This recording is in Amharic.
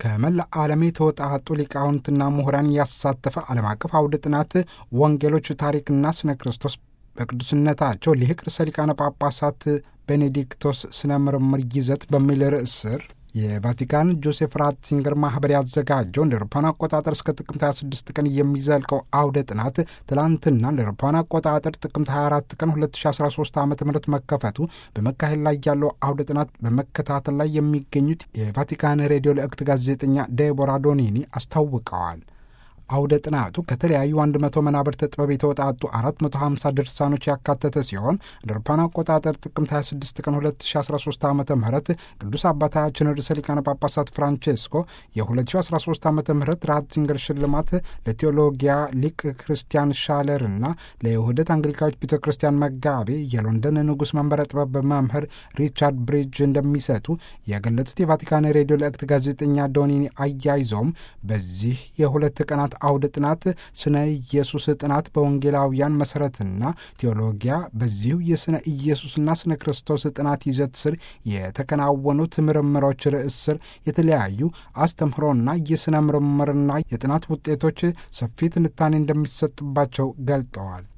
ከመላ ዓለም የተወጣጡ ሊቃውንትና ምሁራን ያሳተፈ ዓለም አቀፍ አውደ ጥናት ወንጌሎች፣ ታሪክና ስነ ክርስቶስ በቅዱስነታቸው ሊቅ ርዕሰ ሊቃነ ጳጳሳት ቤኔዲክቶስ ስነ ምርምር ይዘት በሚል ርዕስ ስር የቫቲካን ጆሴፍ ራትሲንገር ማህበር ያዘጋጀው እንደ አውሮፓውያን አቆጣጠር እስከ ጥቅምት 26 ቀን የሚዘልቀው አውደ ጥናት ትላንትና እንደ አውሮፓውያን አቆጣጠር ጥቅምት 24 ቀን 2013 ዓ ም መከፈቱ በመካሄድ ላይ ያለው አውደ ጥናት በመከታተል ላይ የሚገኙት የቫቲካን ሬዲዮ ልዕክት ጋዜጠኛ ዴቦራ ዶኒኒ አስታውቀዋል። አውደ ጥናቱ ከተለያዩ 100 መናብርተ ጥበብ የተወጣጡ 450 ድርሳኖች ያካተተ ሲሆን እንደ አውሮፓውያን አቆጣጠር ጥቅምት 26 ቀን 2013 ዓ ም ቅዱስ አባታችን ርዕሰ ሊቃነ ጳጳሳት ፍራንቼስኮ የ2013 ዓ ም ራትዚንገር ሽልማት ለቴዎሎጊያ ሊቅ ክርስቲያን ሻለር እና ለይሁደት አንግሊካዎች ቤተ ክርስቲያን መጋቤ የሎንደን ንጉሥ መንበረ ጥበብ መምህር ሪቻርድ ብሪጅ እንደሚሰጡ የገለጹት የቫቲካን ሬዲዮ ልዕክት ጋዜጠኛ ዶኒኒ አያይዘውም በዚህ የሁለት ቀናት አውደ ጥናት ስነ ኢየሱስ ጥናት በወንጌላውያን መሠረትና ቴዎሎጊያ በዚሁ የስነ ኢየሱስና ስነ ክርስቶስ ጥናት ይዘት ስር የተከናወኑት ምርምሮች ርዕስ ስር የተለያዩ አስተምህሮና የስነ ምርምርና የጥናት ውጤቶች ሰፊ ትንታኔ እንደሚሰጥባቸው ገልጠዋል።